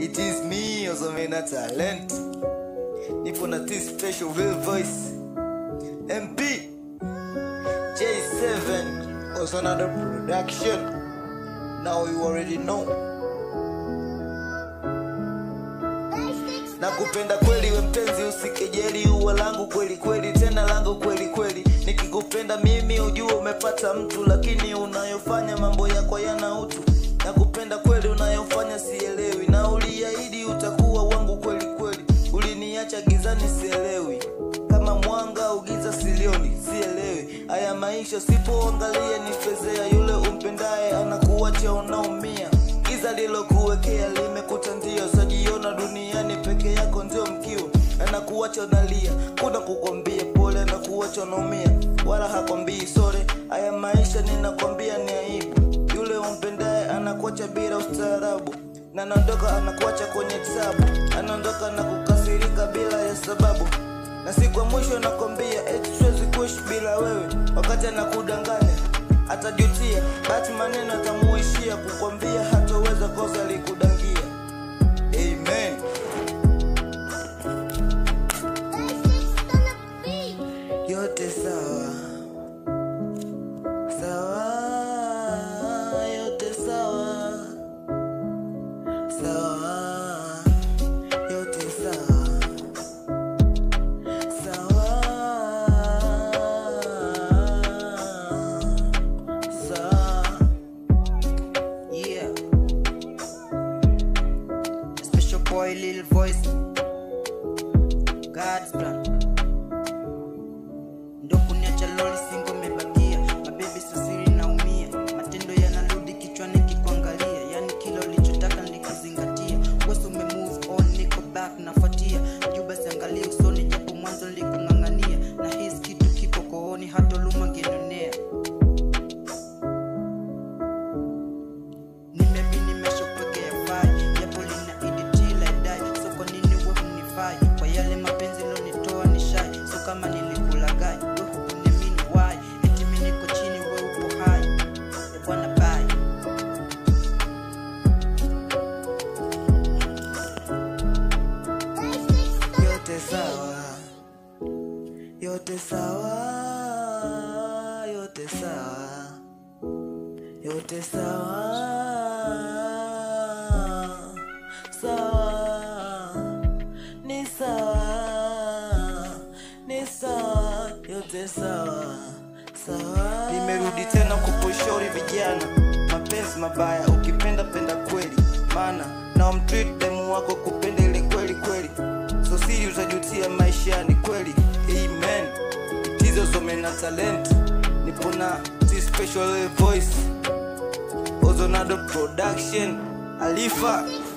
It is me, Ozomena Talent. Nipo na this special real voice. MP J7 also another production. Now you already know. Nakupenda kweli we mpenzi, usikejeli ua langu kweli kweli, tena langu kweli kweli. Nikikupenda mimi ujue umepata mtu, lakini unayofanya mambo yako yana utu. Nakupenda kweli, unayofanya sielewi, na uliahidi utakuwa wangu kweli kweli. Uliniacha gizani, sielewi kama mwanga au giza, silioni, sielewi haya maisha. Sipoangalia ni fezea, yule umpendaye anakuacha unaumia. Giza lilokuwekea limekutandia, sajiona duniani peke yako ndio mkiwa, anakuacha unalia, kuna kukwambia pole, anakuacha unaumia, wala hakwambii sore. Haya maisha ninakwambia ni aibu, yule umpendaye anakuacha bila ustaarabu, na anaondoka anakuacha kwenye tabu, anaondoka na kukasirika bila ya sababu, na siku ya mwisho nakwambia eti siwezi kuishi bila wewe, wakati anakudanganya atajutia, basi maneno atamuishia kukwambia hatoweza kosa likudangia. Amen. Yote sawa sawa, yote sawa sawa, yote sawa sawa sawa. Yeah. Special boy, little voice. God's plan. Ndo kuniacha loli singo mebakia mabebi sasiri naumia matendo yanarudi kichwani kikuangalia yani kila ulichotaka nikizingatia wesi ume move on niko back nafuatia juu basi angalia usoni japo mwanzo nilikung'ang'ania na hisi kitu kipo kooni hata luma ngenionea nimeamini nimeshapokea fai japo linaidi till I die so kwa nini we hunifai kwa yale mapenzi lonitoa ni shai so kama nilikulagai we hukuniamini why eti mi niko chini we upo hai e bwana bai yote sawa, yote sawa, yote sawa, yote sawa, sawa, ni sawa, ni sawa, yote sawa, sawa. Nimerudi tena kukushauri vijana, mapenzi mabaya, ukipenda penda kweli, maana na umtreat demu wako kupenda ile kweli kweli, so siri utajutia maishani kweli. Amen. Tizo Zomena talent, nipo na this special voice, Ozonado production, Alifa